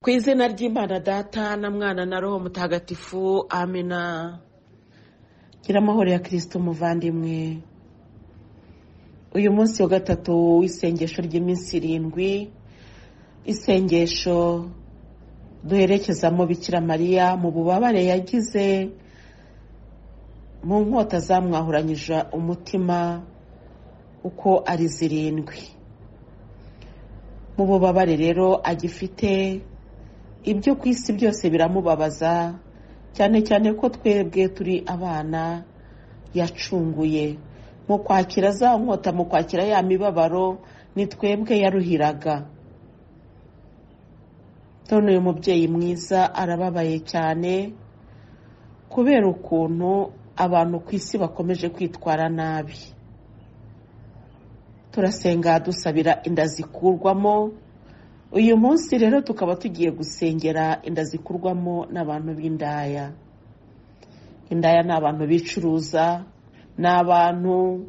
ku izina ry'imana data na mwana na roho mutagatifu amina gira amahoro ya kirisito umuvandimwe uyu munsi wa gatatu w'isengesho ry'iminsi irindwi isengesho duherekezamo bikira mariya mu bubabare yagize mu nkota zamwahuranyije umutima uko ari zirindwi mu bubabare rero agifite ibyo ku isi byose biramubabaza cyane cyane ko twebwe turi abana yacunguye mu kwakira za nkota mu kwakira ya mibabaro ni twebwe yaruhiraga none uyu mubyeyi mwiza arababaye cyane kubera ukuntu abantu ku isi bakomeje kwitwara nabi turasenga dusabira inda zikurwamo uyu munsi rero tukaba tugiye gusengera inda zikurwamo n'abantu b'indaya indaya ni abantu bicuruza ni abantu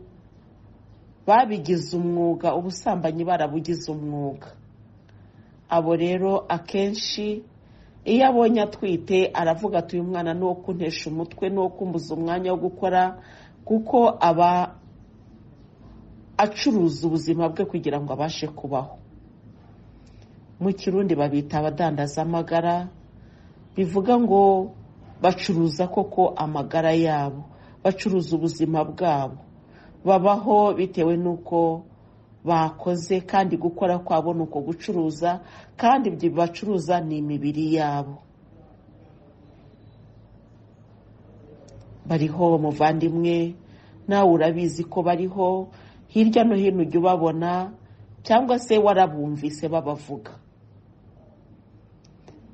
babigize umwuga ubusambanyi barabugize umwuga abo rero akenshi iyo abonye atwite aravuga ati uyu mwana ni uwo kuntesha umutwe ni uwo kumbuza umwanya wo gukora kuko aba acuruza ubuzima bwe kugira ngo abashe kubaho mu kirundi babita abadandaza amagara bivuga ngo bacuruza koko amagara yabo bacuruza ubuzima bwabo babaho bitewe n'uko bakoze kandi gukora kwabo ni uko gucuruza kandi ibyo bacuruza ni imibiri yabo bariho muvandimwe nawe urabizi ko bariho hirya no hino ujya ubabona cyangwa se warabumvise babavuga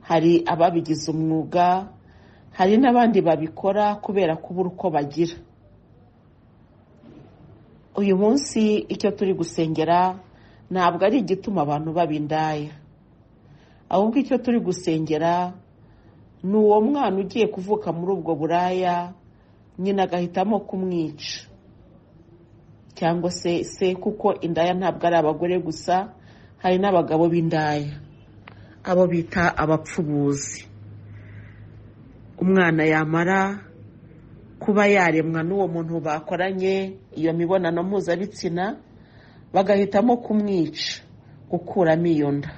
hari ababigize umwuga hari n'abandi babikora kubera kubura uko bagira uyu munsi icyo turi gusengera ntabwo ari igituma abantu baba indaya ahubwo icyo turi gusengera ni uwo mwana ugiye kuvuka muri ubwo buraya nyina agahitamo kumwica cyangwa se se kuko indaya ntabwo ari abagore gusa hari n'abagabo b'indaya abo bita abapfubuzi umwana yamara kuba yaremwa n'uwo muntu bakoranye iyo mibonano mpuzabitsina bagahitamo kumwica gukuramo iyo nda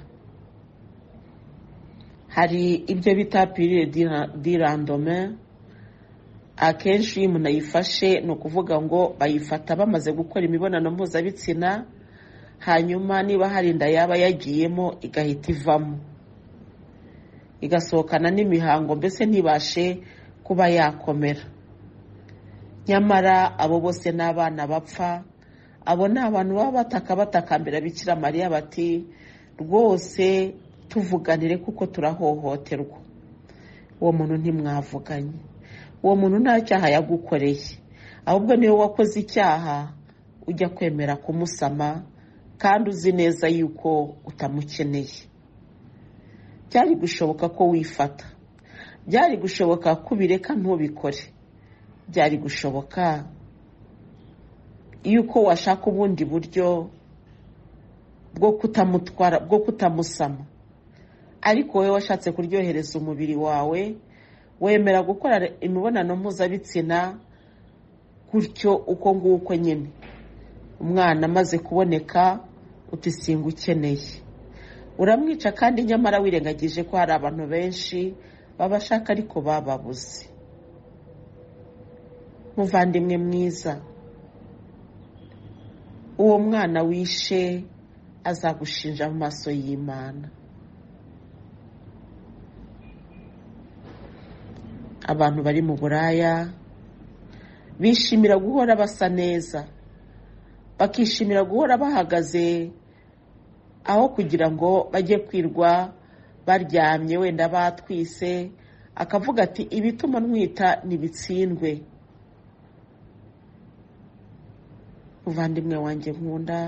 hari ibyo bita piriyodi dirandome akenshi iyo umuntu ayifashe ni ukuvuga ngo bayifata bamaze gukora imibonano mpuzabitsina hanyuma niba hari inda yaba yagiyemo igahita ivamo igasohokana n'imihango mbese ntibashe kuba yakomera nyamara abo bose ni abana bapfa abo ni abantu baba bataka batakambira bikira mariya bati rwose tuvuganire kuko turahohoterwa uwo muntu ntimwavuganye uwo muntu nta cyaha yagukoreye ahubwo niwe wakoze icyaha ujya kwemera kumusama kandi uzi neza yuko utamukeneye byari gushoboka ko wifata byari gushoboka ko ubireka ntubikore byari gushoboka yuko washaka ubundi buryo bwo kutamutwara bwo kutamusama ariko wowe washatse kuryohereza umubiri wawe wemera gukora imibonano mpuzabitsina gutyo uko nguko nyine umwana amaze kuboneka utisinga ukeneye uramwica kandi nyamara wirengagije ko hari abantu benshi babashaka ariko bababuze muvandimwe mwiza uwo mwana wishe azagushinja mu maso y'imana abantu bari mu buraya bishimira guhora basa neza bakishimira guhora bahagaze aho kugira ngo bajye kwirwa baryamye wenda batwise akavuga ati ibituma ntwita ntibitsindwe muvandimwe wanjye nkunda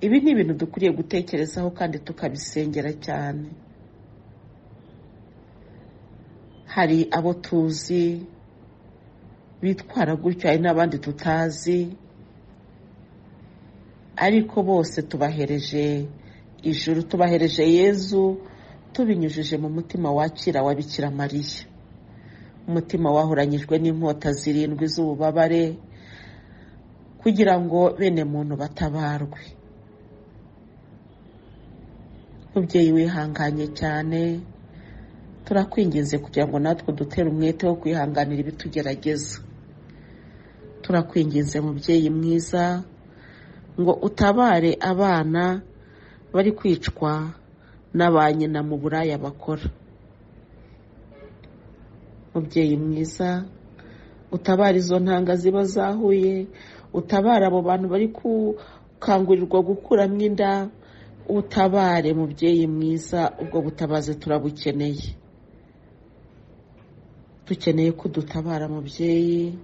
ibi ni ibintu dukwiriye gutekerezaho kandi tukabisengera cyane hari abo tuzi bitwara gutyo hari n'abandi tutazi ariko bose tubahereje ijuru tubahereje yezu tubinyujije mu mutima wakira wa bikira mariya umutima wahoranyijwe n'inkota zirindwi z'ububabare kugira ngo bene muntu batabarwe mubyeyi wihanganye cyane turakwinginze kugira ngo natwe dutere umwete wo kwihanganira ibitugerageza turakwinginze mubyeyi mwiza ngo utabare abana bari kwicwa na ba nyina mu buraya bakora mubyeyi mwiza utabara izo ntanga ziba zahuye utabara abo bantu bari gukangurirwa gukuramo inda utabare mubyeyi mwiza ubwo butabazi turabukeneye dukeneye ko udutabara mubyeyi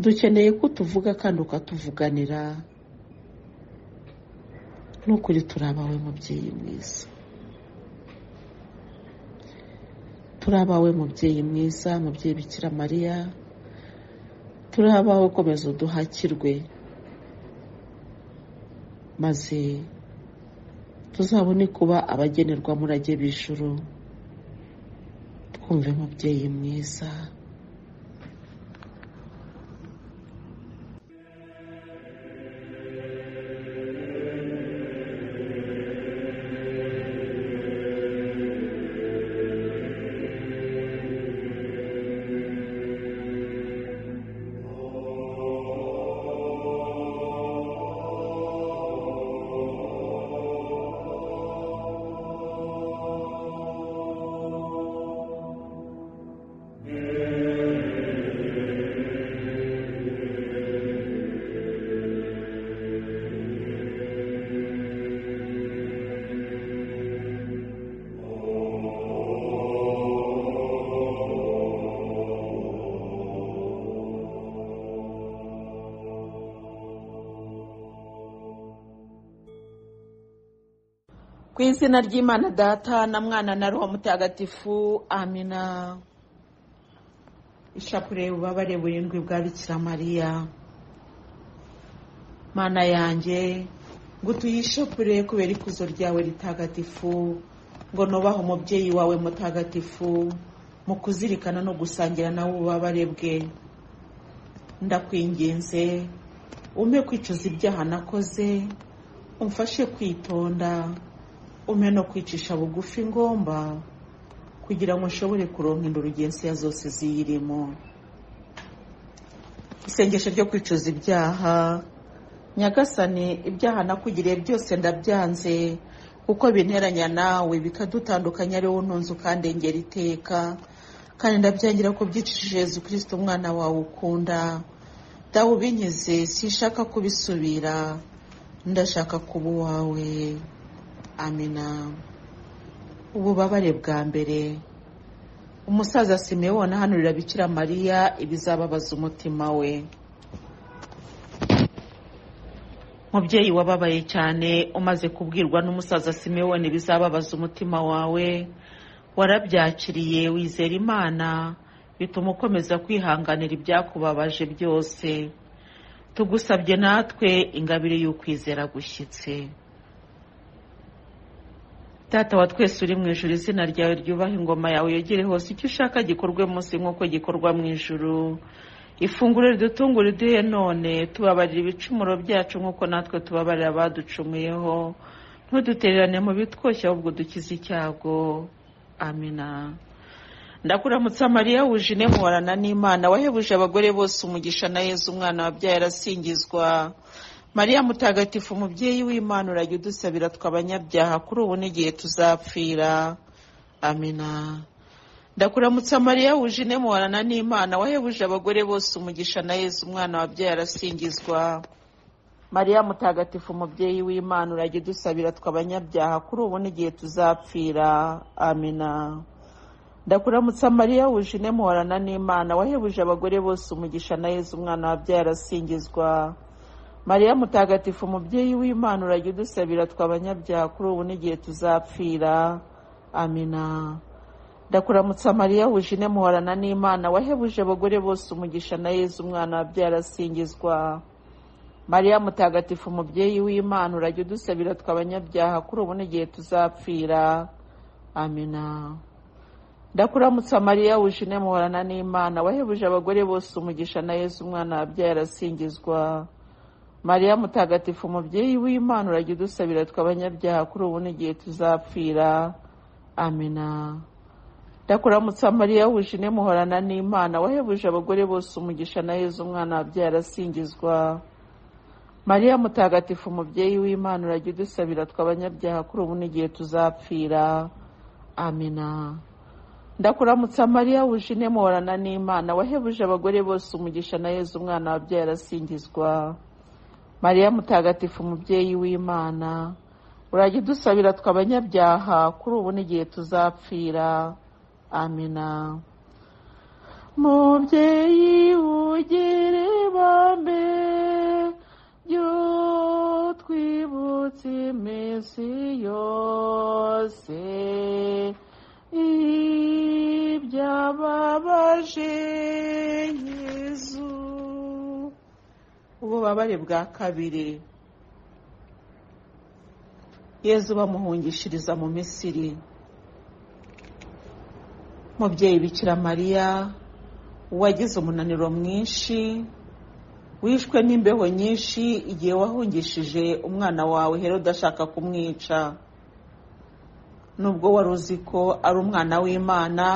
dukeneye ko tuvuga kandi ukatuvuganira n'ukuri turabawe mubyeyi mwiza turabawe mubyeyi mwiza mubyeyi bikira mariya turabawe komeza uduhakirwe maze tuzabone kuba abagenerwa murage b'ijuru twumve mubyeyi mwiza ku izina ry'imana data na mwana na roho mutagatifu amina ishapure ububabare burindwi bwa bikira mariya mana yanjye ngo tuyishapure kubera ikuzo ryawe ritagatifu ngo nubahe umubyeyi wawe mutagatifu mu kuzirikana no gusangira nawe ububabare bwe ndakwinginze umpe kwicuza ibyaha nakoze umfashe kwitonda umpe no kwicisha bugufi ngomba kugira ngo nshobore kuronka indurugesiya zose ziyirimo isengesho ryo kwicuza ibyaha nyagasane ibyaha nakugiriye byose ndabyanze kuko binteranya nawe bikadutandukanya ari wowe ntunze ukandengera iteka kandi ndabyangira ko byicishije Yezu kirisita umwana wawe ukunda dawe ubinyeze sishaka kubisubira ndashaka kuba uwawe amina ububabare bwa mbere umusaza simewona ahanurira bikira mariya ibizababaza umutima we mubyeyi wababaye cyane umaze kubwirwa n'umusaza simewona ibizababaza umutima wawe warabyakiriye wizera imana bituma ukomeza kwihanganira ibyakubabaje byose tugusabye natwe ingabire y'ukwizera gushyitse Tata wa twese uri mu ijuru izina ryawe ryubaha ingoma yawe yogere hose icyo ushaka gikorwe munsi nk'uko gikorwa mu ijuru ifunguro ridutungura iduhe none tubabarira ibicumuro byacu nk'uko natwe tubabarira abaducumuyeho ntudutererane mu bitwoshya ahubwo dukize icyago amina ndakuramutsa mariya wuje inemurana n'imana wahebuje abagore bose umugisha na yezu umwana wabyaye arasingizwa mariya mutagatifu umubyeyi w'imana urajya udusabira tw'abanyabyaha kuri ubu n'igihe tuzapfira amina ndakuramutsa mariya wuje inemuharana n'imana wahebuje abagore bose umugisha na yezu umwana wabyaye arasingizwa mariya mutagatifu umubyeyi w'imana urajya udusabira tw'abanyabyaha kuri ubu n'igihe tuzapfira amina ndakuramutsa mariya wuje inemuharana n'imana wahebuje abagore bose umugisha na yezu umwana wabyaye arasingizwa mariya mutagatifu umubyeyi w'imana urajya udusabira tw'abanyabyaha kuri ubu n'igihe tuzapfira amina ndakuramutsa mariya wuje inemuharana n'imana wahebuje abagore bose umugisha na yezu umwana wabyaye arasingizwa mariya mutagatifu mubyeyi w'imana urajya udusabira tw'abanyabyaha kuri ubu n'igihe tuzapfira amina ndakuramutsa mariya wishine muhorana n'imana wahebuje abagore bose umugisha na yesu umwana wabyaye arasingizwa mariya mutagatifu umubyeyi w'imana urajya udusabira tw'abanyabyaha kuri ubu n'igihe tuzapfira amina ndakuramutsa mariya wishine muhorana n'imana wahebuje abagore bose umugisha na yesu umwana wabyaye arasingizwa mariya mutagatifu umubyeyi w'imana urajya udusabira tw'abanyabyaha kuri ubu n'igihe tuzapfira amina ndakuramutsa mariya wishine muhorana n'imana wahebuje abagore bose umugisha na yesu umwana wabyaye arasingizwa mariya mutagatifu umubyeyi w'imana urajya udusabira tw'abanyabyaha kuri ubu n'igihe tuzapfira amina mubyeyi ugere bambe byo twibutse iminsi yose ibyababaje yezu ububabare bwa kabiri yezu bamuhungishiriza mu misiri mubyeyi bikira mariya wagize umunaniro mwinshi wishwe n'imbeho nyinshi igihe wahungishije umwana wawe herode ashaka kumwica nubwo wari uzi ko ari umwana w'imana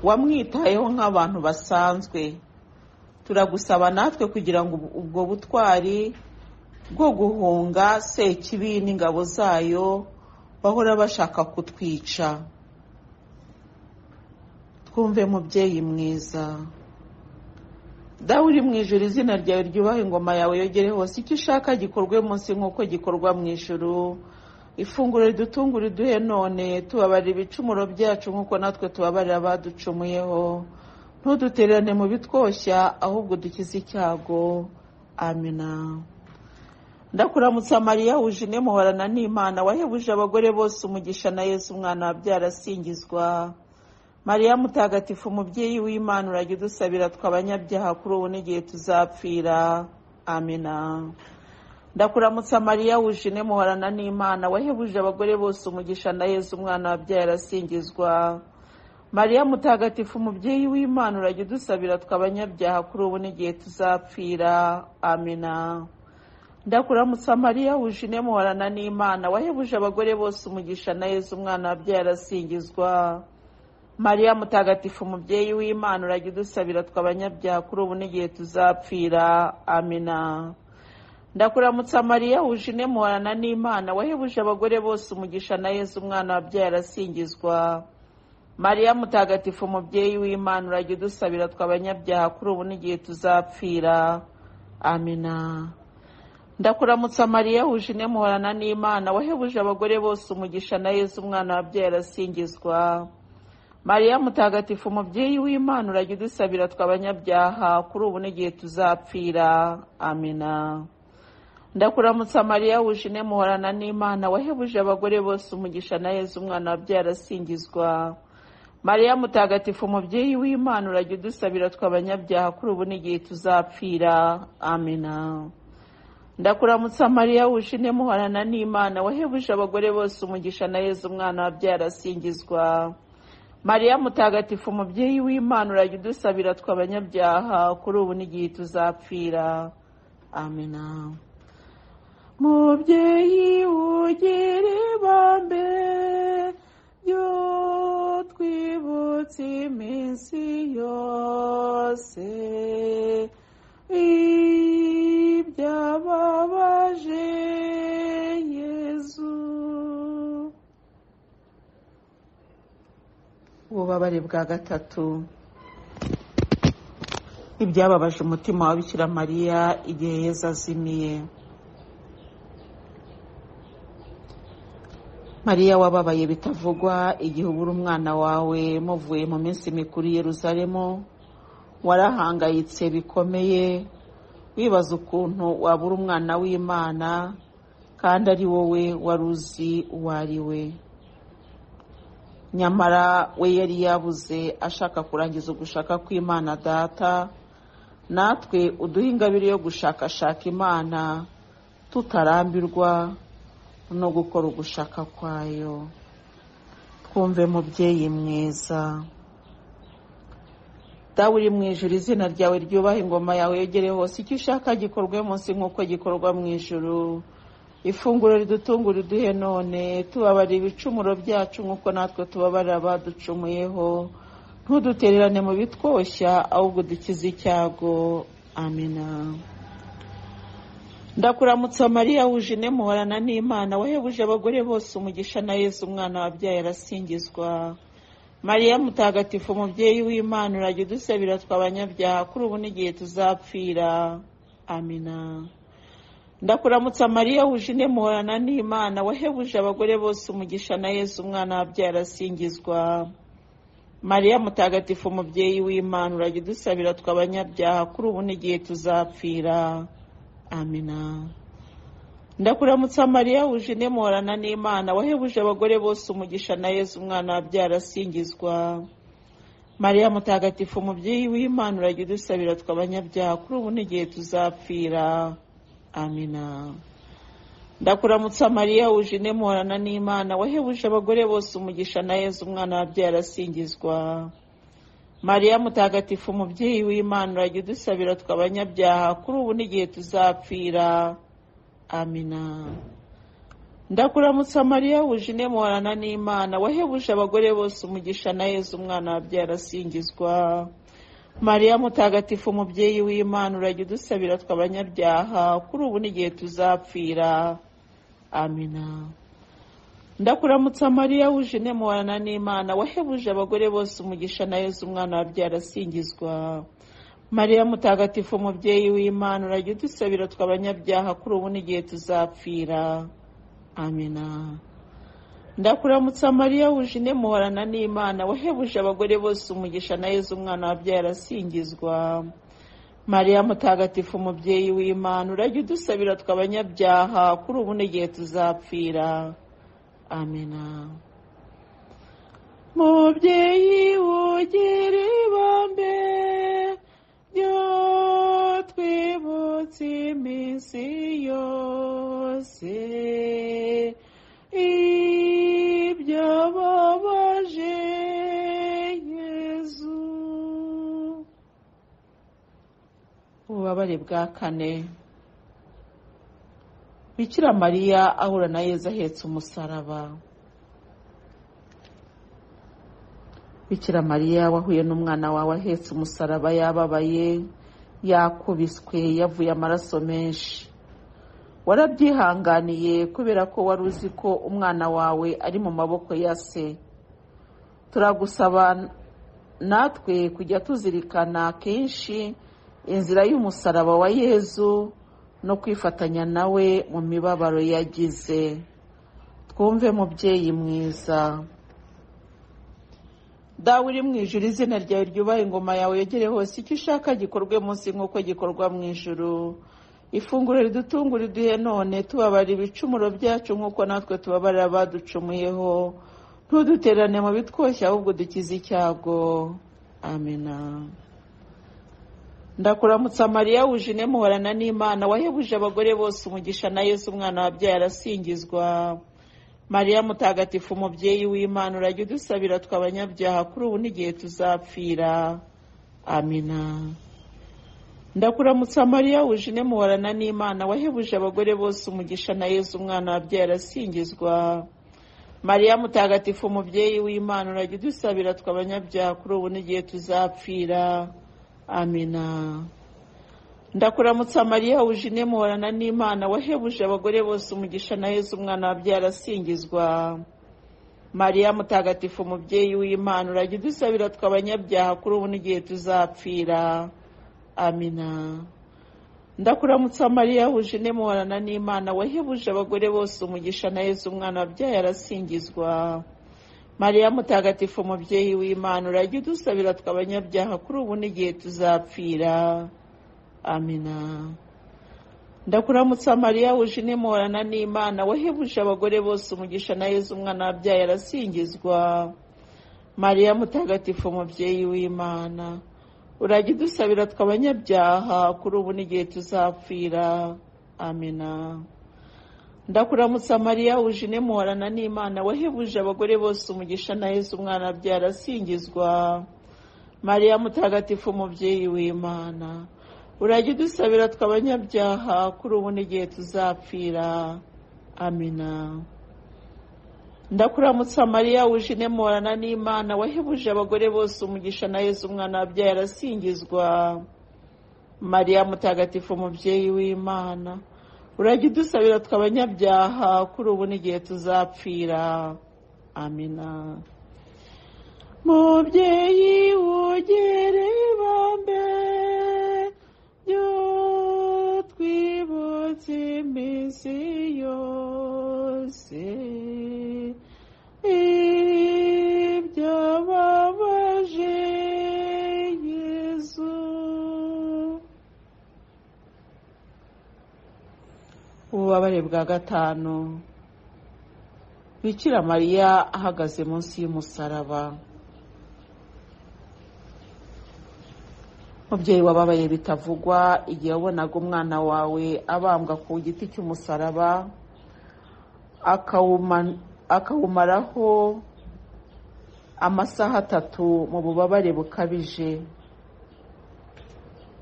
wamwitayeho nk'abantu basanzwe turagusaba natwe kugira ngo ubwo butwari bwo guhunga sekibi n'ingabo zayo bahora bashaka kutwica twumve mubyeyi mwiza dawe uri mu ijoro izina ryawe ryubaha ingoma yawe yogere hose icyo ushaka gikorwe munsi nk'uko gikorwa mu ijoro ifunguro ridutunga uriduhe none tubabarira ibicumuro byacu nk'uko natwe tubabarira abaducumuyeho ntudutererane mu bitwoshya ahubwo dukize icyago amina ndakuramutsa mariya wujine muhorana n'imana wahebuje abagore bose umugisha na yesu umwana wabyara asingizwa mariya mutagatifu umubyeyi w'imana urajya udusabira tw'abanyabyaha kuri ubu n'igihe tuzapfira amina ndakuramutsa mariya wujine muhorana n'imana wahebuje abagore bose umugisha na yesu umwana wabyaye arasingizwa mariya mutagatifu umubyeyi w'imana urajya udusabira tw'abanyabyaha kuri ubu n'igihe tuzapfira amina ndakuramutsa mariya wujine muhorana n'imana wahebuje abagore bose umugisha na yesu umwana wabyaye arasingizwa mariya mutagatifu umubyeyi w'imana urajya udusabira tw'abanyabyaha kuri ubu n'igihe tuzapfira amina ndakuramutsa mariya wujine muhorana n'imana wahebuje abagore bose umugisha na yesu umwana wabyaye arasingizwa mariya mutagatifu umubyeyi w'imana urajya udusabira tw'abanyabyaha kuri ubu n'igihe tuzapfira amina ndakuramutsa mariya wujine muhorana n'imana wahebuje abagore bose umugisha na yesu umwana wabyaye arasingizwa mariya mutagatifu umubyeyi w'imana urajya udusabira tw'abanyabyaha kuri ubu n'igihe tuzapfira amina ndakuramutsa mariya wujine muhorana n'imana wahebuje abagore bose umugisha na yesu umwana wabyaye arasingizwa mariya mutagatifu umubyeyi w'imana urajya udusabira tw'abanyabyaha kuri ubu n'igihe tuzapfira amina ndakuramutsa mariya wujine muhorana n'imana wahebuje abagore bose umugisha na yesu umwana wabyaye arasingizwa mariya mutagatifu umubyeyi w'imana urajya udusabira tw'abanyabyaha kuri ubu n'igihe tuzapfira amina mubyeyi ugere bambe yo twibutse iminsi yose ibyababaje yezu ububabare bwa gatatu ibyababaje umutima wa bikira mariya igihe yezu azimiye mariya wababaye bitavugwa igihe ubura umwana wawe muvuye mu minsi mikuru i yeruzalemu warahangayitse bikomeye wibaza ukuntu wabura umwana w'imana kandi ari wowe wari uzi uwo ari we nyamara we yari yabuze ashaka kurangiza ugushaka kw'imana data natwe uduhe ingabire yo gushakashaka imana tutarambirwa no gukora ugushaka kwayo twumve mubyeyi mwiza dawe uri mu ijuru izina ryawe ryubaha ingoma yawe yegere hose icyo ushaka gikorwe munsi nk'uko gikorwa mu ijuru ifunguro ridutunga uriduhe none tubabarira ibicumuro byacu nk'uko natwe tubabarira abaducumuyeho ntudutererane mu bitwoshya ahubwo dukize icyago amina ndakuramutsa mariya wujine muhorana n'imana wahebuje abagore bose umugisha na yesu umwana wabyaye arasingizwa mariya mutagatifu umubyeyi w'imana urajya udusabira tw'abanyabyaha kuri ubu n'igihe tuzapfira amina ndakuramutsa mariya wujine muhorana n'imana wahebuje abagore bose umugisha na yesu umwana wabyaye arasingizwa mariya mutagatifu umubyeyi w'imana urajya udusabira tw'abanyabyaha kuri ubu n'igihe tuzapfira amina ndakuramutsa mariya wujine muhorana n'imana wahebuje abagore bose umugisha na yesu umwana wabyara asingizwa mariya mutagatifu umubyeyi w'imana urajya udusabira tw'abanyabyaha kuri ubu n'igihe tuzapfira amina ndakuramutsa mariya wujine muhorana n'imana wahebuje abagore bose umugisha na yesu umwana wabyara asingizwa mariya mutagatifu umubyeyi w'imana urajya udusabira tw'abanyabyaha kuri ubu n'igihe tuzapfira amina ndakuramutsa mariya wujine muhorana n'imana wahebuje abagore bose umugisha na yezu umwana wabyara asingizwa mariya mutagatifu umubyeyi w'imana urajya udusabira tw'abanyabyaha kuri ubu n'igihe tuzapfira amina ndakuramutsa mariya wujine muhorana n'imana wahebuje abagore bose umugisha na yezu umwana wabyara asingizwa mariya mutagatifu umubyeyi w'imana urajya udusabira tw'abanyabyaha kuri ubu n'igihe tuzapfira amina ndakuramutsa mariya wujine muhorana n'imana wahebuje abagore bose umugisha na yezu umwana wabyara asingizwa mariya mutagatifu umubyeyi w'imana urajya udusabira tw'abanyabyaha kuri ubu n'igihe tuzapfira amina mubyeyi wogera ibambe ryo twibutse iminsi yose ibyo babaje yezu ububabare bwa kane bikira mariya ahura na yezu ahetse umusaraba bikira mariya wahuye n'umwana wawe ahetse umusaraba yababaye yakubiswe yavuye amaraso menshi warabyihanganiye kubera ko wari uzi ko umwana wawe ari mu maboko ya se turagusaba natwe kujya tuzirikana kenshi inzira y'umusaraba wa yezu no kwifatanya nawe mu mibabaro yagize twumve mubyeyi mwiza dawe uri mu ijuru izina ryawe ryubaha ingoma yawe yegere hose icyo ushaka gikorwe munsi nk'uko gikorwa mu ijuru ifunguro ridutunga uriduhe none tubabara ibicumuro byacu nk'uko natwe tubabarira abaducumuyeho ntuduterane mu bitwoshye ahubwo dukize icyago amina ndakuramutsa mariya wujine muhorana n'imana wahebuje abagore bose umugisha na yesu umwana wabyaye arasingizwa mariya mutagatifu umubyeyi w'imana urajya udusabira tw'abanyabyaha kuri ubu n'igihe tuzapfira amina ndakuramutsa mariya wujine muhorana n'imana wahebuje abagore bose umugisha na yesu umwana wabyaye arasingizwa mariya mutagatifu umubyeyi w'imana urajya udusabira tw'abanyabyaha kuri ubu n'igihe tuzapfira amina ndakuramutsa mariya wujine muhorana n'imana wahebuje abagore bose umugisha na yezu umwana wabyara asingizwa mariya mutagatifu umubyeyi w'imana urajya udusabira tw'abanyabyaha kuri ubu n'igihe tuzapfira amina ndakuramutsa mariya wujine muhorana n'imana wahebuje abagore bose umugisha na yezu umwana wabyaye arasingizwa mariya mutagatifu umubyeyi w'imana urajya udusabira tw'abanyabyaha kuri ubu n'igihe tuzapfira amina ndakuramutsa mariya wujine muhorana n'imana wahebuje abagore bose umugisha na yezu umwana wabyaye arasingizwa mariya mutagatifu umubyeyi w'imana urajya udusabira twe abanyabyaha kuri ubu n'igihe tuzapfira amena ndakuramutsa mariya wujine muhorana n'imana wahebuje abagore bose umugisha na yesu umwana abyara asingizwa mariya mutagatifu umubyeyi w'imana urajya udusabira twe abanyabyaha kuri ubu n'igihe tuzapfira amena ndakuramutsa mariya wujine muhorana n'imana wahebuje abagore bose umugisha na yesu umwana wabyaye arasingizwa mariya mutagatifu umubyeyi w'imana urajya udusabira twe abanyabyaha kuri ubu n'igihe tuzapfira amina mubyeyi wogere ibambe byo twibutse iminsi yose ibyababaje yezu ububabare bwa gatanu bikira mariya ahagaze munsi y'umusaraba mubyeyi wababaye bitavugwa igihe wabonaga umwana wawe abambwa ku giti cy'umusaraba akawuma- akawumaraho amasaha atatu mu bubabare bukabije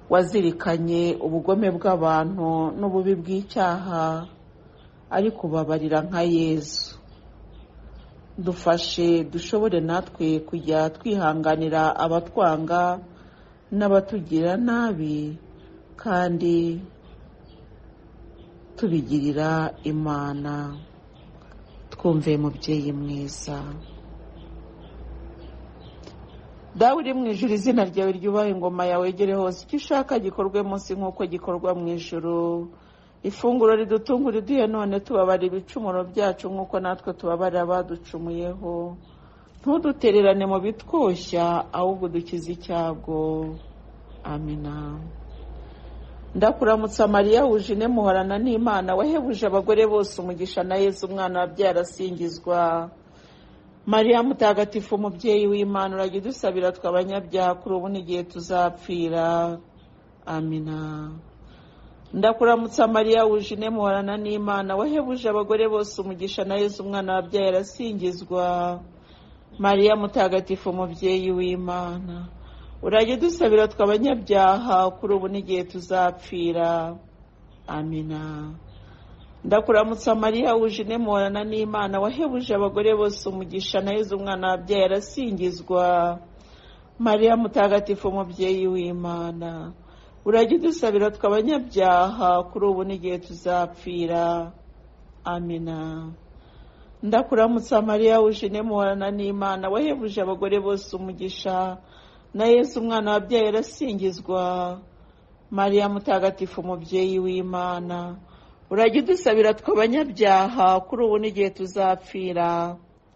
wazirikanye ubugome bw'abantu n'ububi bw'icyaha ari kubabarira nka yezu dufashe dushobore natwe kujya twihanganira abatwanga n'abatugira nabi kandi tubigirira imana twumve mubyeyi mwiza dawe uri mu ijuru izina ryawe ryubahe ingoma yawe yegere hose icyo ushaka gikorwe munsi nk'uko gikorwa mu ijuru ifunguro ridutunga uriduhe none tubabara ibicumuro byacu nk'uko natwe tubabara abaducumuyeho ntudutererane mu bitwoshya ahubwo dukize icyago amina ndakuramutsa mariya wujine muhorana n'imana wahebuje abagore bose umugisha na yezu umwana wabyara asingizwa mariya mutagatifu umubyeyi w'imana urajya udusabira twe abanyabyaha kuri ubu n'igihe tuzapfira amina ndakuramutsa mariya wujine muhorana n'imana wahebuje abagore bose umugisha na yezu umwana wabyara arasingizwa mariya mutagatifu umubyeyi w'imana urajya udusabira twe abanyabyaha kuri ubu n'igihe tuzapfira amina ndakuramutsa mariya wujine muhorana n'imana wahebuje abagore bose umugisha na yezu umwana wabyaye arasingizwa mariya mutagatifu umubyeyi w'imana urajya udusabira twe abanyabyaha kuri ubu n'igihe tuzapfira amina ndakuramutsa mariya wujine muhorana n'imana wahebuje abagore bose umugisha na yesu umwana wabyaye arasingizwa mariya mutagatifu umubyeyi w'imana urajya udusabira twe abanyabyaha kuri ubu n'igihe tuzapfira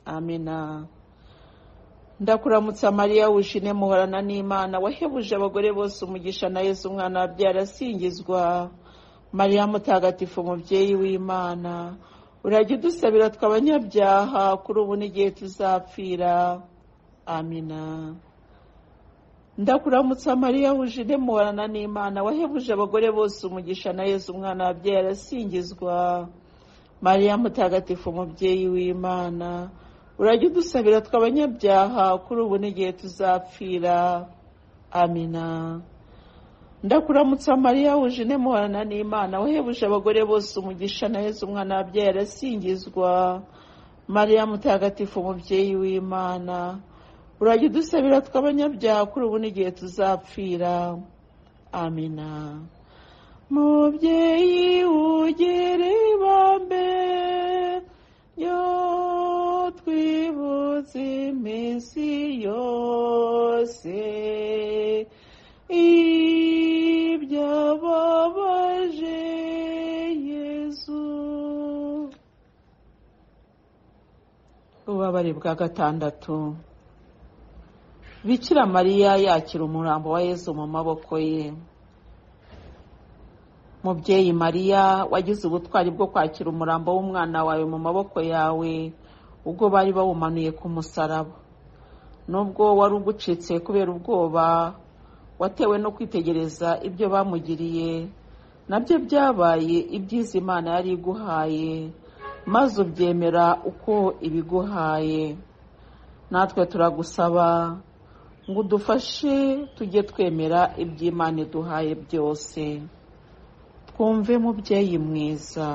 amina ndakuramutsa mariya wujine muhorana n'imana wahebuje abagore bose umugisha na yesu umwana wabyaye arasingizwa mariya mutagatifu umubyeyi w'imana urajya udusabira twe abanyabyaha kuri ubu n'igihe tuzapfira amina ndakuramutsa mariya wujine muhorana n'imana wahebuje abagore bose umugisha na yesu umwana wabyaye arasingizwa mariya mutagatifu umubyeyi w'imana urajya udusabira twe abanyabyaha kuri ubu n'igihe tuzapfira amina ndakuramutsa mariya wujine muhorana n'imana wahebuje abagore bose umugisha na yesu umwana wabyaye arasingizwa mariya mutagatifu umubyeyi w'imana urajya udusabira tw'abanyabyaha kuri ubu n'igihe tuzapfira amina mubyeyi ugere ibambe yo twibutse iminsi yose ibyababaje yezu ububabare bwa gatandatu bikira mariya yakira umurambo wa yezu mu maboko ye mubyeyi mariya wagize ubutwari bwo kwakira umurambo w'umwana wawe mu maboko yawe ubwo bari bawumanuye ku musaraba nubwo wari ugucitse kubera ubwoba watewe no kwitegereza ibyo bamugiriye nabyo byabaye ibyiza imana yari iguhaye maze ubyemera uko ibiguhaye natwe turagusaba ngo udufashe tujye twemera iby'imana iduhaye byose twumve mubyeyi mwiza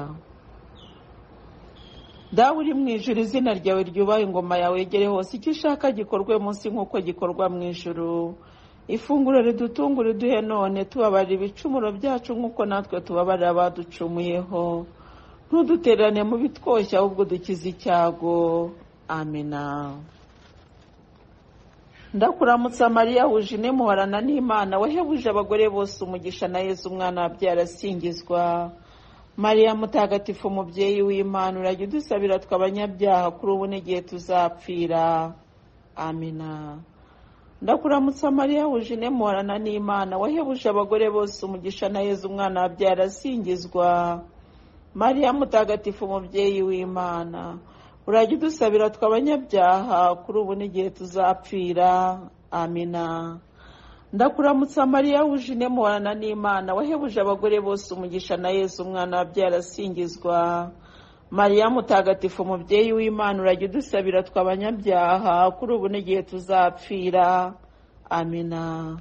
dawe uri mu ijuru izina ryawe ryubaha ingoma yawe yegere hose icyo ushaka gikorwe munsi nk'uko gikorwa mu ijuru ifunguro ridutunga uriduhe none tubabarira ibicumuro byacu nk'uko natwe tubabarira abaducumuyeho ntudutererane mu bitwoshya ahubwo dukize icyago amina ndakuramutsa mariya wuje ine muhorana n'imana wahebuje abagore bose umugisha na yezu umwana wabyara asingizwa mariya mutagatifu umubyeyi w'imana urajya udusabira tw'abanyabyaha kuri ubu n'igihe tuzapfira amina ndakuramutsa mariya wuje ine muhorana n'imana wahebuje abagore bose umugisha na yezu umwana wabyara asingizwa mariya mutagatifu umubyeyi w'imana urajya udusabira tw'abanyabyaha kuri ubu n'igihe tuzapfira amina ndakuramutsa mariya wuje ine muhorana n'imana wahebuje abagore bose umugisha na yesu umwana wabyara asingizwa mariya mutagatifu umubyeyi w'imana urajya udusabira tw'abanyabyaha kuri ubu n'igihe tuzapfira amina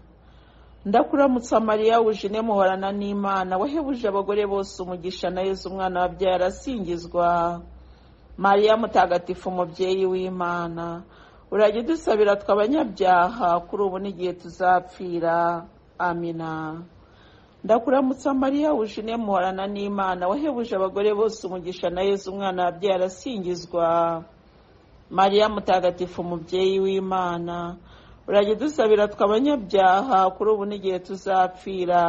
ndakuramutsa mariya wuje ine muhorana n'imana wahebuje abagore bose umugisha na yesu umwana wabyara asingizwa mariya mutagatifu umubyeyi w'imana urajya udusabira tw'abanyabyaha kuri ubu n'igihe tuzapfira amina ndakuramutsa mariya wuje ine muhorana n'imana wahebuje abagore bose umugisha na yezu umwana wabyara asingizwa mariya mutagatifu umubyeyi w'imana urajya udusabira tw'abanyabyaha kuri ubu n'igihe tuzapfira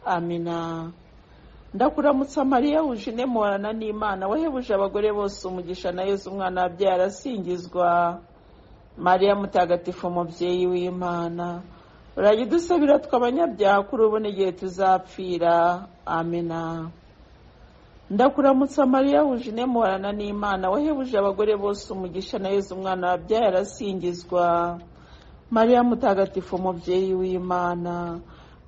amina ndakuramutsa mariya wuje ine muhorana n'imana wahebuje abagore bose umugisha na yezu umwana wabyara asingizwa mariya mutagatifu umubyeyi w'imana urajya udusabira tw'abanyabyaha kuri ubu n'igihe tuzapfira amina ndakuramutsa mariya wuje ine muhorana n'imana wahebuje abagore bose umugisha na yezu umwana wabyaye arasingizwa mariya mutagatifu umubyeyi w'imana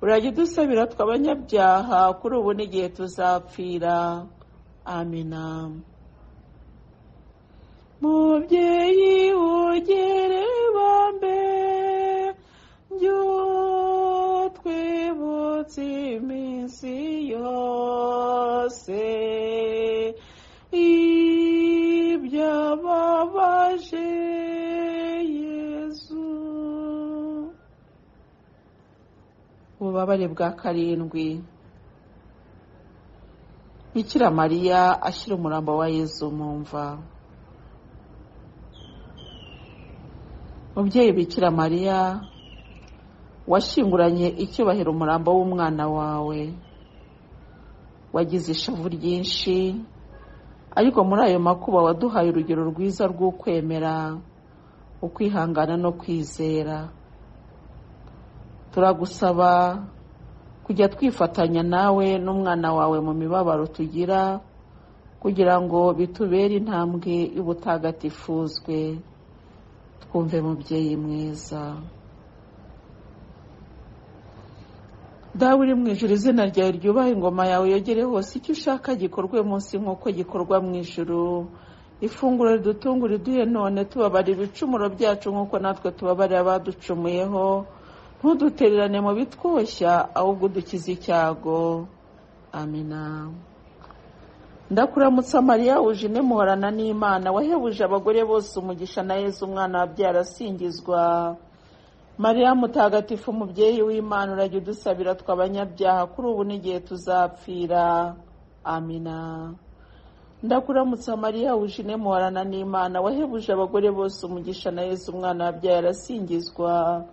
urajya udusabira tw'abanyabyaha kuri ubu n'igihe tuzapfira amina mubyeyi ugere bambe twibutse iminsi yose ibyababaje yezu ububabare bwa karindwi bikira mariya ashyira umurambo wa yezu mu mva mubyeyi bikira mariya washinguranye icyubahiro umurambo w'umwana wawe wagize ishavu ryinshi ariko muri ayo makuba waduhaye urugero rwiza rw'ukwemera ukwihangana no kwizera turagusaba kujya twifatanya nawe n'umwana wawe mu mibabaro tugira kugira ngo bitubere intambwe y'ubutagatifuzwe twumve mubyeyi mwiza dawe uri mu ijuru izina ryawe ryubaha ingoma yawe yogere hose icyo ushaka gikorwe munsi nk'uko gikorwa mu ijuru ifunguro ridutunga uriduhe none tubabarira ibicumuro byacu nk'uko natwe tubabarira abaducumuyeho ntudutererane mu bitwoshya ahubwo udukize icyago amina ndakuramutsa mariya wuje ine muhorana n'imana wahebuje abagore bose umugisha na yezu umwana wabyara asingizwa mariya mutagatifu umubyeyi w'imana urajya udusabira tw'abanyabyaha kuri ubu n'igihe tuzapfira amina ndakuramutsa mariya wuje ine muhorana n'imana wahebuje abagore bose umugisha na yezu umwana wabyara asingizwa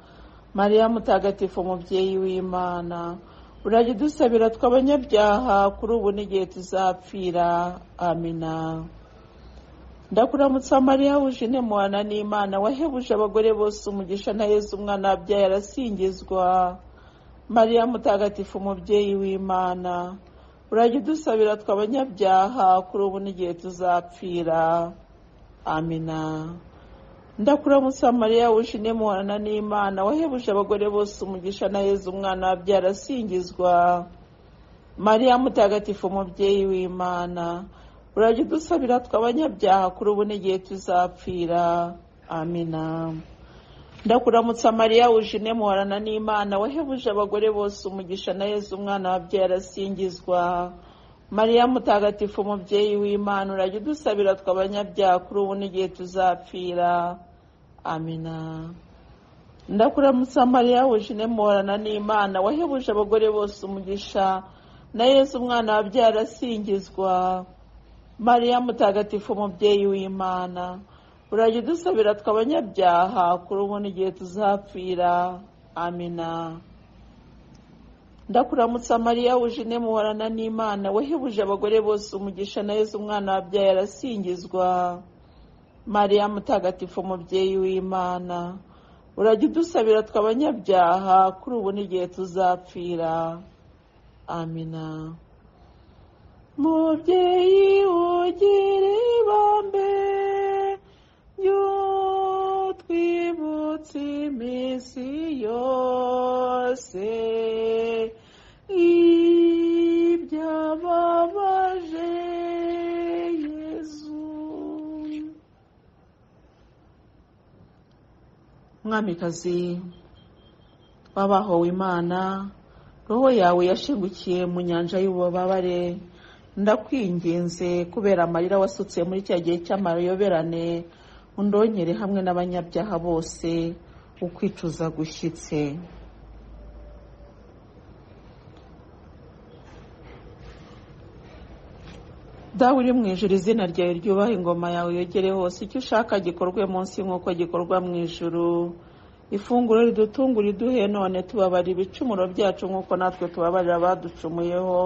mariya mutagatifu umubyeyi w'imana urajya udusabira tw'abanyabyaha kuri ubu n'igihe tuzapfira amina ndakuramutsa mariya wuje ine muhana n'imana wahebuje abagore bose umugisha na yezu umwana wabyaye arasingizwa mariya mutagatifu umubyeyi w'imana urajya udusabira tw'abanyabyaha kuri ubu n'igihe tuzapfira amina ndakura munsi wa mariya wishimye muhorana n'imana wahebuje abagore bose umugisha na yezu umwana wabyara asingizwa mariya mutagatifu umubyeyi w'imana urajya udusabira tw'abanyabyaha kuri ubu n'igihe tuzapfira amina ndakuramutsa mariya wishimye muhorana n'imana wahebuje abagore bose umugisha na yezu umwana wabyara asingizwa mariya mutagatifu umubyeyi w'imana urajya udusabira tw'abanyabyaha kuri ubu n'igihe tuzapfira amina ndakuramutsa mariya wishine muhorana n'imana wahebuje abagore bose umugisha na yezu umwana wabyara asingizwa mariya mutagatifu umubyeyi w'imana urajya udusabira tw'abanyabyaha kuri ubu n'igihe tuzapfira amina ndakuramutsa mariya wujine muhorana n'imana wahebuje abagore bose umugisha na yezu umwana wabyaye arasingizwa mariya mutagatifu umubyeyi w'imana urajya udusabira tw'abanyabyaha kuri ubu n'igihe tuzapfira amina mubyeyi ugira ibambe ry'utwibutse iminsi yose ibyababaje yezu mwamikazi wabahowe imana roho yawe yashengukiye mu nyanja y'ububabare ndakwinginze kubera amarira wasutse muri cya gihe cy'amayoberane undonyere hamwe n'abanyabyaha bose ukwicuza gushyitse dawe uri mu ijuru izina ryawe ryubaha ingoma yawe yogere hose icyo ushaka gikorwe munsi nk'uko gikorwa mu ijuru ifunguro ridutunga uriduhe none tubabara ibicumuro byacu nk'uko natwe tubabarira abaducumuyeho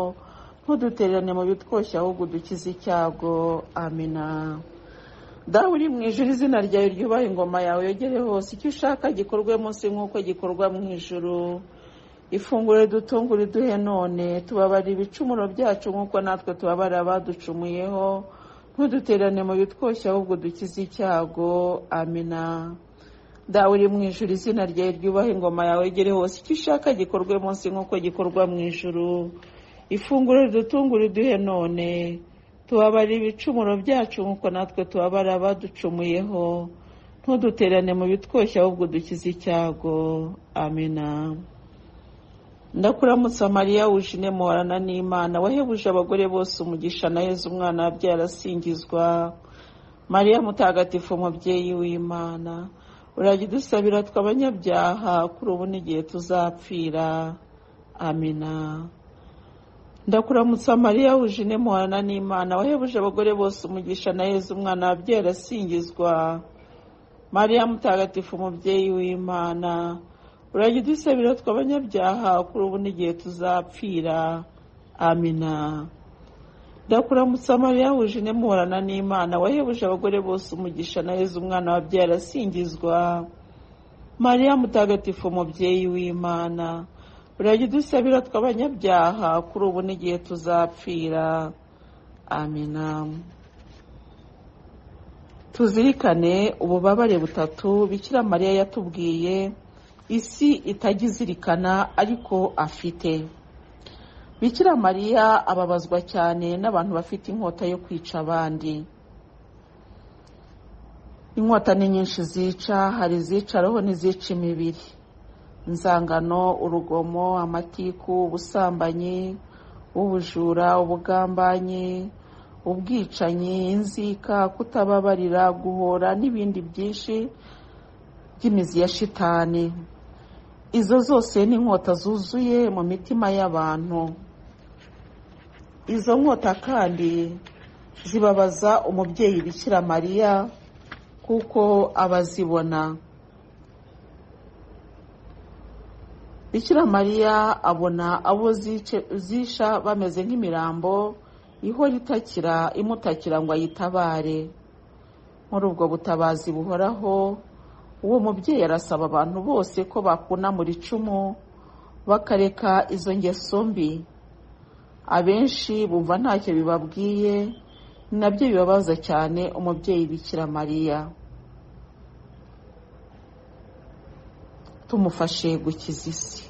ntudutererane mu bitwoshye ahubwo udukize icyago amina dawe uri mu ijuru izina ryawe ryubaha ingoma yawe yogere hose icyo ushaka gikorwe munsi nk'uko gikorwa mu ijuru ifunguro ridutunga uriduhe none tubabara ibicumuro byacu nk'uko natwe tubabara abaducumuyeho ntuduterane mu bitwoshye ahubwo dukize icyago amina dawe uri mu ijuru izina ryawe ryubaha ingoma yawe yogere hose icyo ushaka gikorwe munsi nk'uko gikorwa mu ijuru ifunguro ridutunga uriduhe none tubabara ibicumuro byacu nk'uko natwe tubabara abaducumuyeho ntuduterane mu bitwoshye ahubwo dukize icyago amina ndakuramutsa mariya wujine muhorana n'imana wahebuje abagore bose umugisha na yezu umwana wabyara asingizwa mariya mutagatifu umubyeyi w'imana urajya udusabira tw'abanyabyaha kuri ubu n'igihe tuzapfira amina ndakuramutsa mariya wujine muhorana n'imana wahebuje abagore bose umugisha na yezu umwana wabyara asingizwa mariya mutagatifu umubyeyi w'imana urajya udusabira tw'abanyabyaha kuri ubu n'igihe tuzapfira amina ndakuramutsa mariya wujine muhorana n'imana wahebuje abagore bose umugisha na yezu umwana wabyara asingizwa mariya mutagatifu umubyeyi w'imana urajya udusabira tw'abanyabyaha kuri ubu n'igihe tuzapfira amina tuzirikane ububabare butatu bikira mariya yatubwiye isi itajya izirikana ariko afite bikira mariya ababazwa cyane n'abantu bafite inkota yo kwica abandi inkota ni nyinshi zica hari izicaraho n'izica imibiri inzangano urugomo amatiku ubusambanyi ubujura ubugambanyi ubwicanyi inzika kutababarira guhora n'ibindi byinshi by'imizi ya shitani izo zose ni inkota zuzuye mu mitima y'abantu izo nkota kandi zibabaza umubyeyi bikira mariya kuko abazibona bikira mariya abona abo zisha bameze nk'imirambo ihora itakira imutakira ngo ayitabare muri ubwo butabazi buhoraho uwo mubyeyi arasaba abantu bose ko bakunamura icumu bakareka izo ngeso mbi abenshi bumva ntacyo bibabwiye ni nabyo bibabaza cyane umubyeyi bikira mariya tumufashe gukiza isi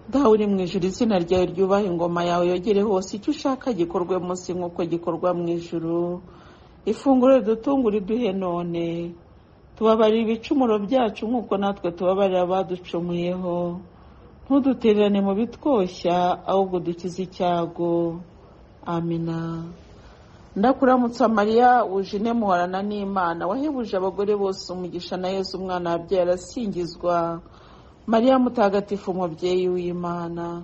dawe uri mu ijuru izina ryawe ryubaha ingoma yawe yogere hose icyo ushaka gikorwe munsi nk'uko gikorwa mu ijuru ifunguro ridutungura iduhe none tubabarira ibicumuro byacu nk'uko natwe tubabarira abaducumuyeho ntudutererane mu bitwoshya ahubwo dukize icyago amina ndakuramutsa mariya wuje muharana n'imana wahebuje abagore bose umugisha na yesu umwana wabyara arasingizwa mariya mutagatifu umubyeyi w'imana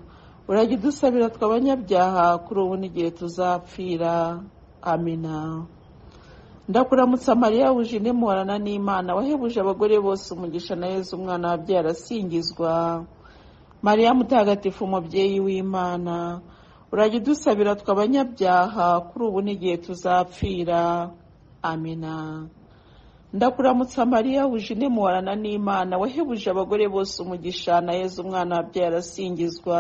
urajya udusabira tw'abanyabyaha kuri ubu n'igihe tuzapfira amina ndakuramutsa mariya wuje muharana n'imana wahebuje abagore bose umugisha na yesu umwana wabyara arasingizwa mariya mutagatifu umubyeyi w'imana urajya udusabira tw'abanyabyaha kuri ubu n'igihe tuzapfira amina ndakuramutsa mariya wuje muharana n'imana wahebuje abagore bose umugisha na yezu umwana wabyara arasingizwa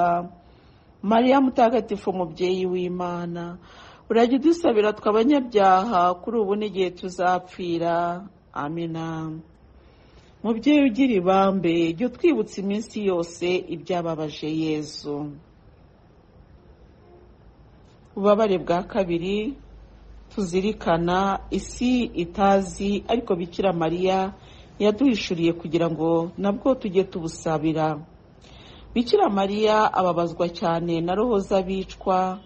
mariya mutagatifu umubyeyi w'imana urajya udusabira tw'abanyabyaha kuri ubu n'igihe tuzapfira amina mubyeyi ugira ibambe jya utwibutsa iminsi yose ibyababaje yezu ububabare bwa kabiri tuzirikana isi itazi ariko bikira mariya yaduhishuriye kugira ngo nabwo tujye tubusabira bikira mariya ababazwa cyane na roho z'abicwa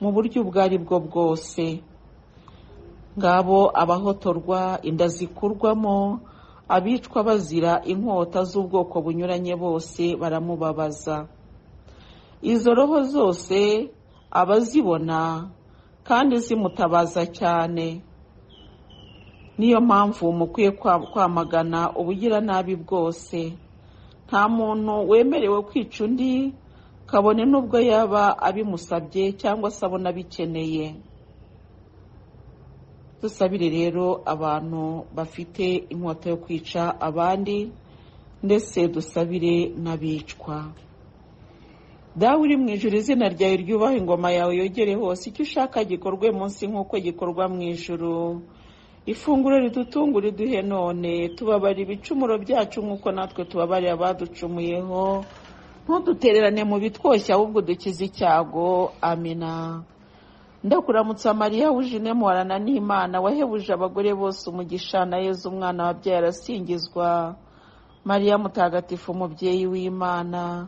mu buryo ubwo ari bwo bwose ngabo abahotorwa inda zikurwamo abicwa bazira inkota z'ubwoko bunyuranye bose baramubabaza izo roho zose abazibona kandi zimutabaza cyane niyo mpamvu mukwiye kwamagana ubugira nabi bwose nta muntu wemerewe kwica undi kabone n'ubwo yaba abimusabye cyangwa se abona abikeneye dusabire rero abantu bafite inkota yo kwica abandi ndetse dusabire n'abicwa dawe uri mu ijuru izina ryawe ryubaha ingoma yawe yogere hose icyo ushaka gikorwe munsi nk'uko gikorwa mu ijuru ifunguro ridutungura iduhe none tubabara ibicumuro byacu nk'uko natwe tubabarira abaducumuyeho ntudutererane mu bitwoshya ahubwo dukize icyago amina ndakuramutsa mariya wujine muharana n'imana wahebuje abagore bose umugisha na yezu umwana wabyaye arasingizwa mariya mutagatifu umubyeyi w'imana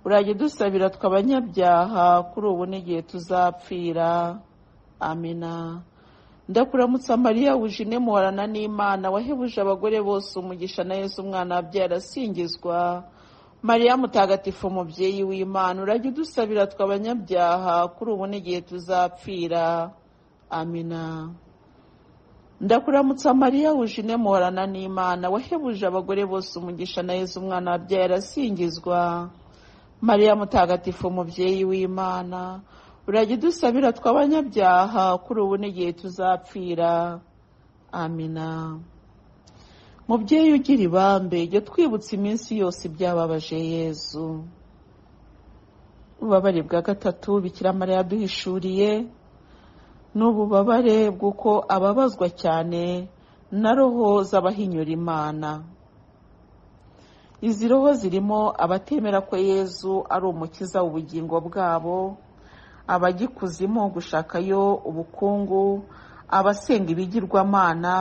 urajya udusabira tw'abanyabyaha kuri ubu n'igihe tuzapfira amina ndakuramutsa mariya wuje muharana n'imana wahebuje abagore bose umugisha na yesu umwana wabyara arasingizwa mariya mutagatifu umubyeyi w'imana urajya udusabira tw'abanyabyaha kuri ubu n'igihe tuzapfira amina ndakuramutsa mariya wuje muharana n'imana wahebuje abagore bose umugisha na yesu umwana wabyara arasingizwa mariya mutagatifu umubyeyi w'imana urajya udusabira tw'abanyabyaha kuri ubu n'igihe tuzapfira amina mubyeyi ugira ibambe jya twibutsa iminsi yose ibyababaje yezu ububabare bwa gatatu bikira mariya yaduhishuriye ni ububabare bw'uko ababazwa cyane na roho z'abahinyura imana izi roho zirimo abatemera ko yezu ari umukiza ubugingo bwabo abagikuzimo gushakayo ubukungu abasenga ibigirwamana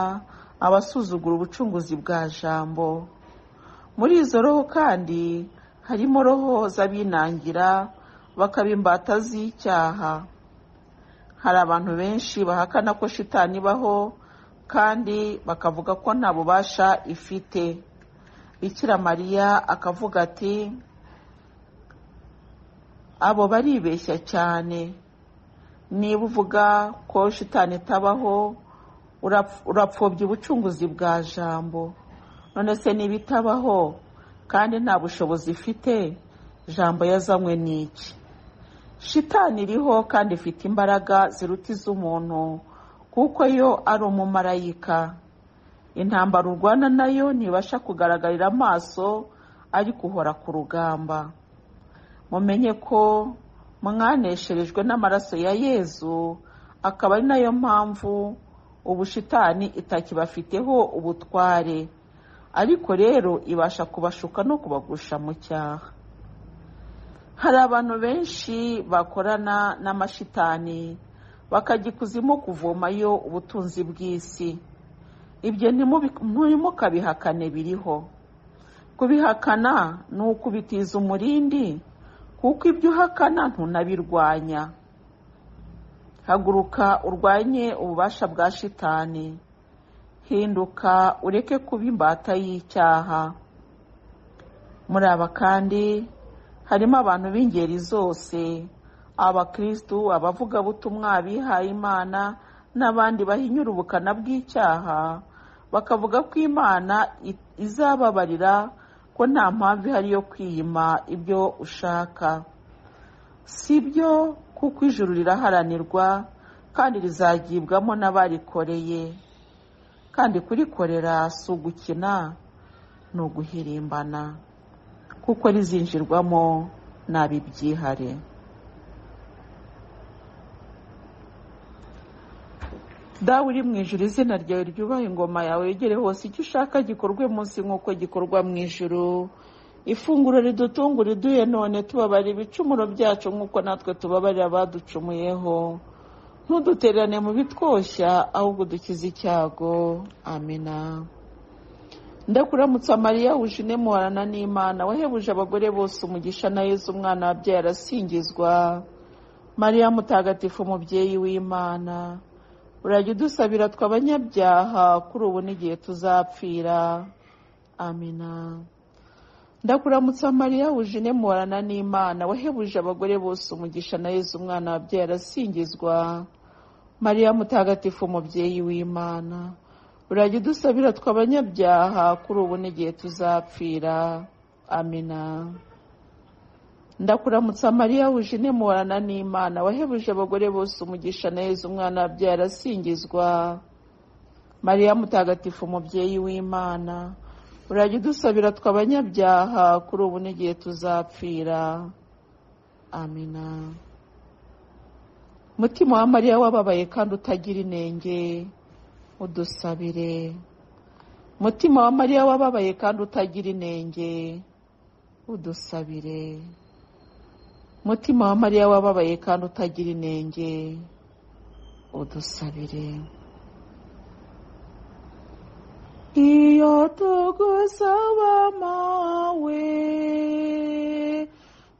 abasuzugura ubucunguzi bwa jambo muri izo roho kandi harimo roho z'abinangira bakaba imbata z'icyaha hari abantu benshi bahakana ko shitani ibaho kandi bakavuga ko nta bubasha ifite bikira mariya akavuga ati abo baribeshya cyane niba uvuga ko shitani itabaho urapfobya ubucunguzi bwa jambo none se niba itabaho kandi nta bushobozi ifite jambo yazanywe n'iki shitani iriho kandi ifite imbaraga ziruta iz'umuntu kuko yo ari umumarayika intambara urwana nayo ntibasha kugaragarira amaso ariko uhora ku rugamba mumenye ko mwanesherejwe n'amaraso ya yezu akaba ari nayo mpamvu ubushitani itakibafiteho ubutware ariko rero ibasha kubashuka no kubagusha mu cyaha hari abantu benshi bakorana n'amashitani bakajya ikuzimu kuvomayo ubutunzi bw'isi ibyo ntimukabihakane biriho kubihakana ni ukubitiza umurindi kuko ibyo uhakana ntunabirwanya haguruka urwanye ububasha bwa shitani hinduka ureke kuba imbata y'icyaha muri aba kandi harimo abantu b'ingeri zose abakirisitu abavugabutumwa abihaye imana n'abandi bahinyura ubukana bw'icyaha bakavuga ko imana izababarira ko nta mpamvu ihari yo kwiyima ibyo ushaka si byo kuko ijuru riraharanirwa kandi rizagibwamo n'abarikoreye kandi kurikorera si ugukina ni uguhirimbana kuko rizinjirwamo n'abibyihare dawe uri mu ijuru izina ryawe ryubaha ingoma yawe yegere hose icyo ushaka gikorwe munsi nk'uko gikorwa mu ijuru ifunguro ridutunga uriduhe none tubabara ibicumuro byacu nk'uko natwe tubabarira abaducumuyeho ntudutererane mu bitwoshya ahubwo dukize icyago amina ndakuramutsa mariya wujine muharana n'imana wahebuje abagore bose umugisha na yezu umwana wabyaye arasingizwa mariya mutagatifu umubyeyi w'imana urajya udusabira tw'abanyabyaha kuri ubu n'igihe tuzapfira amina ndakuramutsa mariya wujine muharana n'imana wahebuje abagore bose umugisha na yezu umwana wabyaye arasingizwa mariya mutagatifu umubyeyi w'imana urajya udusabira tw'abanyabyaha kuri ubu n'igihe tuzapfira amina ndakuramutsa mariya wujine muharana n'imana wahebuje abagore bose umugisha na yezu umwana wabyaye arasingizwa mariya mutagatifu umubyeyi w'imana urajya udusabira tw'abanyabyaha kuri ubu n'igihe tuzapfira amina mutima wa mariya wababaye kandi utagira inenge udusabire mutima wa mariya wababaye kandi utagira inenge udusabire mutima wa mariya wababaye kandi utagira inenge udusabire iyo tugusaba mawe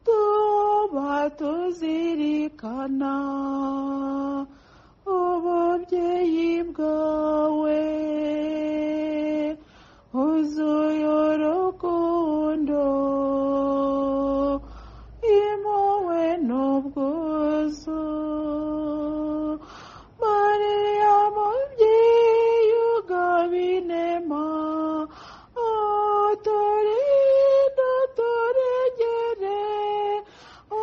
tuba tuzirikana ububyeyi bwawe huzuye urukundo impuhwe n'ubwuzu mariya mubyeyi ugabinema uturinda turegere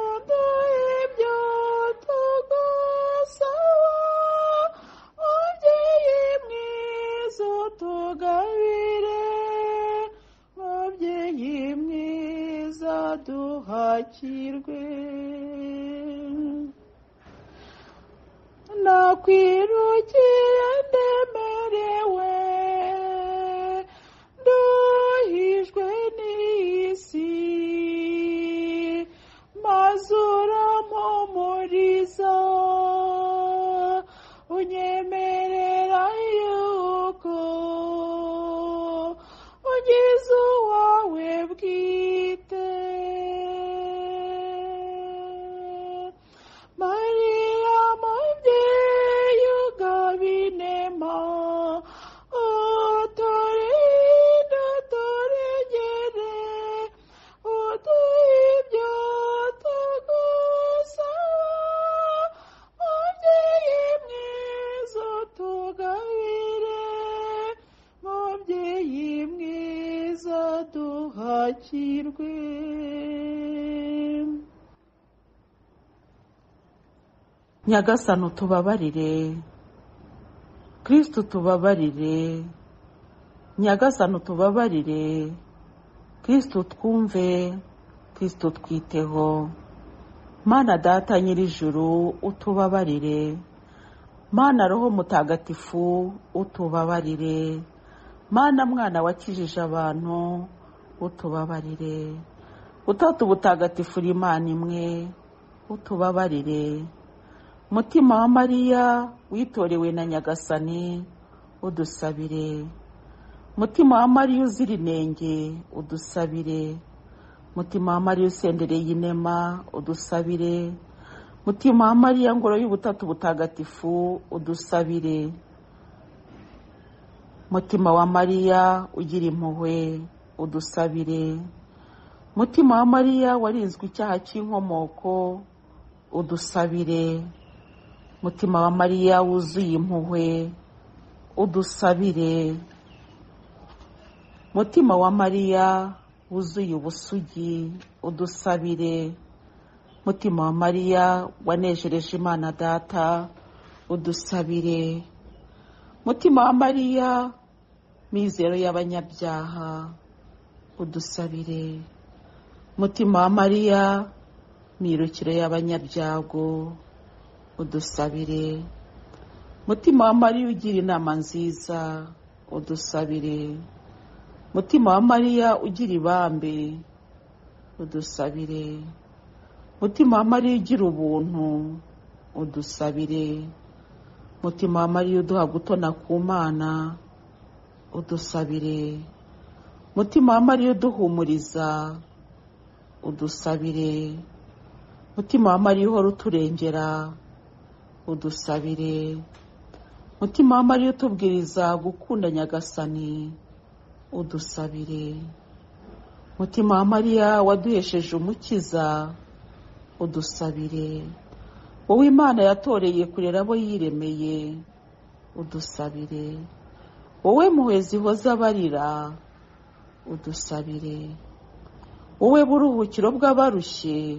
uduhe ibyo tugusaba mubyeyi mwiza utugabire mubyeyi mwiza duhakirwe nakwirukiye ndemerewe nduhijwe n'isi maze urampumuriza unyemerera yuko ugize uwawe bwite mariya mubyeyi ugabinema uturinda turegere uduhe ibyo tugusaba mubyeyi mwiza utugabire mubyeyi mwiza duhakirwe nyagasani utubabarire kirisiti utubabarire nyagasani utubabarire kirisiti utwumve kirisiti utwiteho mana data nyir'ijuru utubabarire mana roho mutagatifu utubabarire mana mwana wakijije abantu utubabarire utatu butagatifura imana imwe utubabarire mutima wa mariya witorewe na nyagasani udusabire mutima wa mariya uzira inenge udusabire mutima wa mariya usendereye inema udusabire mutima wa mariya ngoro y'ubutatu butagatifu udusabire mutima wa mariya ugira impuhwe udusabire mutima wa mariya warinzwe icyaha cy'inkomoko udusabire mutima wa mariya wuzuye impuhwe udusabire mutima wa mariya wuzuye ubusugi udusabire mutima wa mariya wanejereje imana data udusabire mutima wa mariya mizero y'abanyabyaha udusabire mutima wa mariya mirukiro y'abanyabyago udusabire mutima wa mariya ugira inama nziza udusabire mutima wa mariya ugira ibambe udusabire mutima wa mariya ugira ubuntu udusabire mutima wa mariya uduha gutona ku mana udusabire mutima wa mariya uduhumuriza udusabire mutima wa mariya uhora uturengera udusabire mutima wa mariya utubwiriza gukunda nyagasani udusabire mutima wa mariya waduhesheje umukiza udusabire wowe imana yatoreye kurera abo yiremeye udusabire wowe muhwezi hoza abarira udusabire wowe buruhukiro bw'abarushye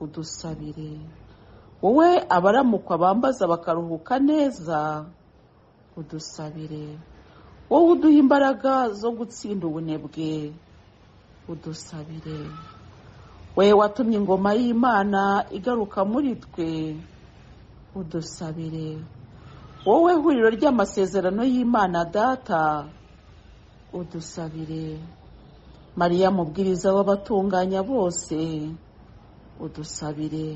udusabire wowe abaramukwa bambaza bakaruhuka neza udusabire wowe uduha imbaraga zo gutsinda ubunebwe udusabire we watumye ingoma y'imana igaruka muri twe udusabire wowe huriro ry'amasezerano y'imana data udusabire mariya mubwiriza w'abatunganya bose udusabire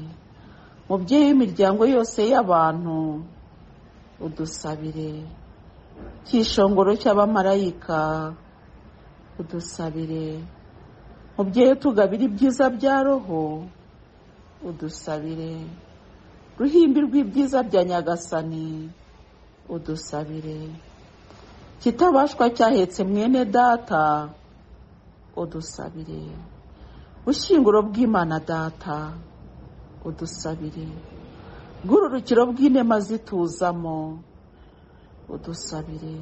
mubyeyi w'imiryango yose y'abantu udusabire cy'ishongoro cy'abamarayika udusabire mubyeyi tugabira ibyiza bya roho udusabire ruhimbi rw'ibyiza bya nyagasani udusabire kitabashwa cyahetse mwene data udusabire bushyinguro bw'imana data udusabire bw'ururukiro bw'inema zituzamo udusabire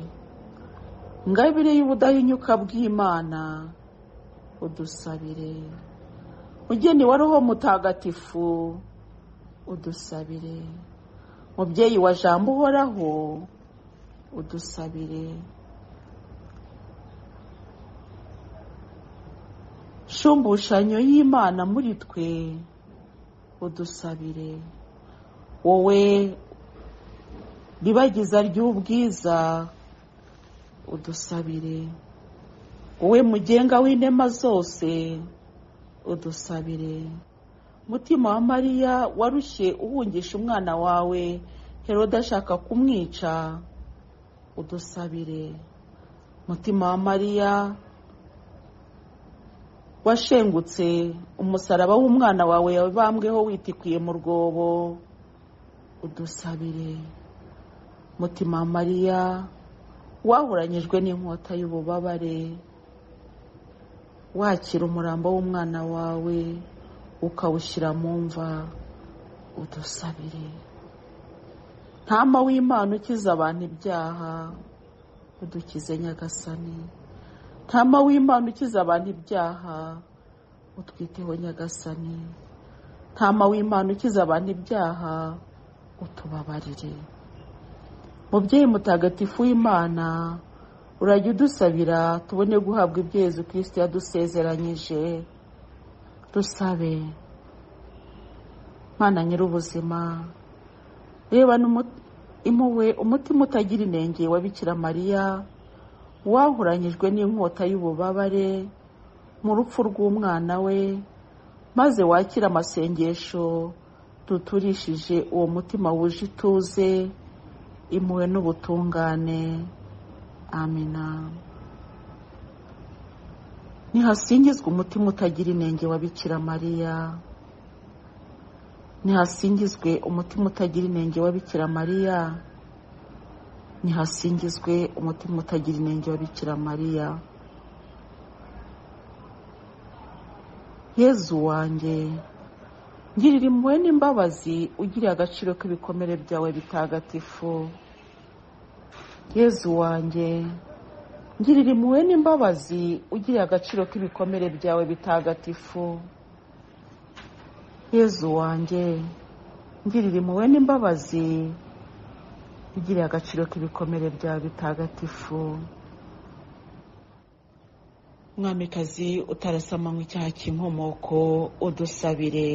ngabire y'ubudahinyuka bw'imana udusabire mugeni wa roho mutagatifu udusabire mubyeyi wa jambo uhoraho udusabire shumbushanyo y'imana muri twe udusabire wowe ribagiza ry'ubwiza udusabire wowe mugenga w'inema zose udusabire mutima wa mariya warushye uhungisha umwana wawe herode ashaka kumwica udusabire mutima wa mariya washengutse umusaraba w'umwana wawe yabambweho witikuye mu rwobo udusabire mutima wa mariya wahuranyijwe n'inkota y'ububabare wakira umurambo w'umwana wawe ukawushyira mu mva udusabire ntama w'imana ukiza abantu ibyaha udukize nyagasani ntama w'imana ukiza abantu ibyaha utwiteho nyagasani ntama w'imana ukiza abantu ibyaha utubabarire mubyeyi mutagatifu w'imana urajya udusabira tubone guhabwa ibyo Yezu kirisiti yadusezeranyije dusabe mwana nyir'ubuzima reba impuhwe umutima utagira inenge wa bikira mariya wahuranyijwe n'inkota y'ububabare mu rupfu rw'umwana we maze wakire amasengesho duturishije uwo mutima wuje ituze impuhwe n'ubutungane amina ntihasingizwe umutima utagira inenge wa bikira mariya ntihasingizwe umutima utagira inenge wa bikira mariya ntihasingizwe umutima utagira inenge wa bikira mariya yezu wanjye ngirira impuhwe n'imbabazi ugiriye agaciro k'ibikomere byawe bitagatifu yezu wanjye ngirira impuhwe n'imbabazi ugiriye agaciro k'ibikomere byawe bitagatifu yezu wanjye ngirira impuhwe n'imbabazi ugiriye agaciro k'ibikomere byawe bitagatifu mwamikazi utarasamanywe icyaha cy'inkomoko udusabire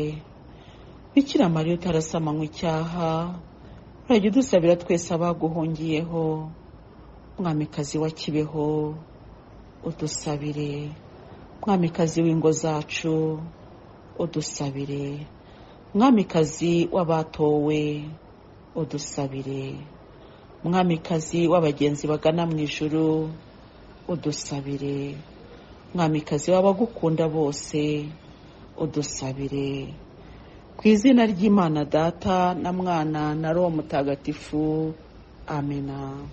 bikira mariya utarasamanywe icyaha urajya udusabira twese abaguhungiyeho mwamikazi wa kibeho udusabire mwamikazi w'ingo zacu udusabire mwamikazi w'abatowe udusabire mwamikazi w'abagenzi bagana mu ijuru udusabire mwamikazi w'abagukunda bose udusabire ku izina ry'imana data na mwana na roho mutagatifu amena